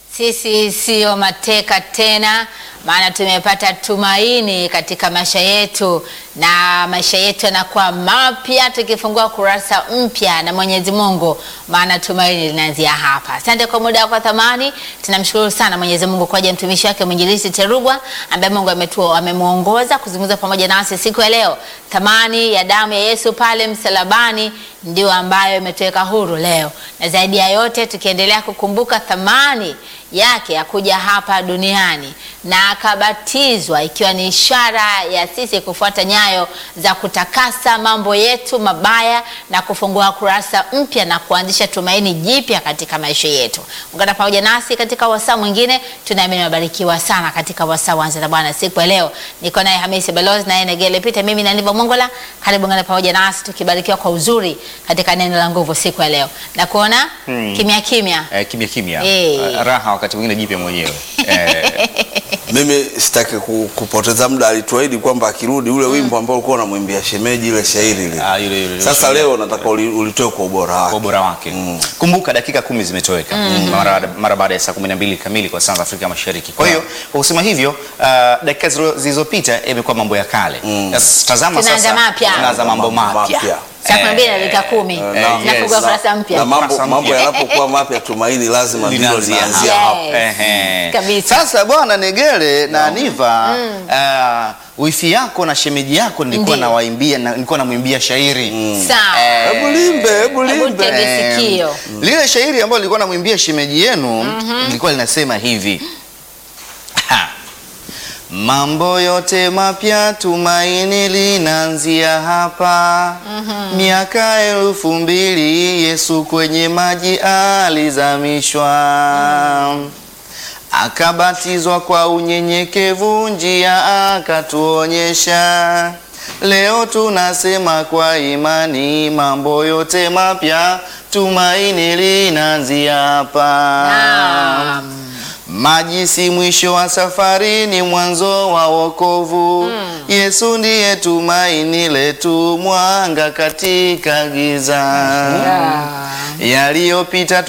Sisi siyo mateka tena, maana tumepata tumaini katika maisha yetu, na maisha yetu yanakuwa mapya tukifungua kurasa mpya na Mwenyezi Mungu, maana tumaini linaanzia hapa. Asante kwa muda wako wa thamani. Tunamshukuru sana Mwenyezi Mungu kwa ajili ya mtumishi wake mwinjilisti Terugwa ambaye Mungu ametua amemwongoza kuzungumza pamoja nasi siku ya leo. Thamani ya damu ya Yesu pale msalabani ndio ambayo imetuweka huru leo, na zaidi ya yote tukiendelea kukumbuka thamani yake ya kuja hapa duniani na akabatizwa, ikiwa ni ishara ya sisi kufuata nyayo za kutakasa mambo yetu mabaya na kufungua kurasa mpya na kuanzisha tumaini jipya katika maisha yetu. Ungana pamoja nasi katika wasaa mwingine, tunaamini mabarikiwa sana katika wasaa wanza na Bwana siku ya leo. Niko naye Hamisi Balozi naye Negele Pita, mimi na Nivo Mongola. Karibu ngana pamoja nasi tukibarikiwa kwa uzuri katika neno la nguvu siku ya leo na kuona Hmm. kimya kimya Eh, kimya kimya Eh. Eh, raha wakati mwingine jipe mwenyewe eh, Mimi sitaki ku- kupoteza muda. Alituahidi kwamba akirudi ule wimbo ambao ulikuwa unamwimbia shemeji ile shairi ile. ah, yule, yule, Sasa yule. leo nataka uli- ulitoe kwa ubora kwa wake. ubora wake kumbuka dakika kumi zimetoweka mara, mara baada ya saa kumi na mbili kamili kwa saa za Afrika Mashariki kwa hiyo kwa kusema hivyo uh, dakika zilo- zilizopita imekuwa mambo ya kale Sasa tazama Tunaanza sasa mapya. tunaanza mambo mapya Mapya. saa kumi na mbili na dakika kumi Eh, nafungua yes. kurasa Na mpya mambo, Kurasa mambo mpya. yanapokuwa mapya, tumaini lazima ndilo Linaanzia linaanzia hapa. hapo. Yes. Ehe. Kabisa. Sasa bwana Negele na Aniva uh, wifi yako na shemeji yako nilikuwa Ndiyo. nawaimbia na, nilikuwa namwimbia shairi sawa Eh, Hebu limbe, hebu Hebu limbe. tege Eh, sikio. lile shairi ambalo lilikuwa namwimbia shemeji yenu lilikuwa linasema hivi Ha. Mambo yote mapya tumaini linaanzia hapa. Miaka elfu mbili Yesu kwenye maji alizamishwa. Akabatizwa kwa unyenyekevu, njia akatuonyesha. Leo tunasema kwa imani, mambo yote mapya tumaini linaanzia hapa. Naam. Maji si mwisho wa safari, ni mwanzo wa wokovu. Yesu ndiye tumaini letu, mwanga katika giza. Ah. Yaliyopita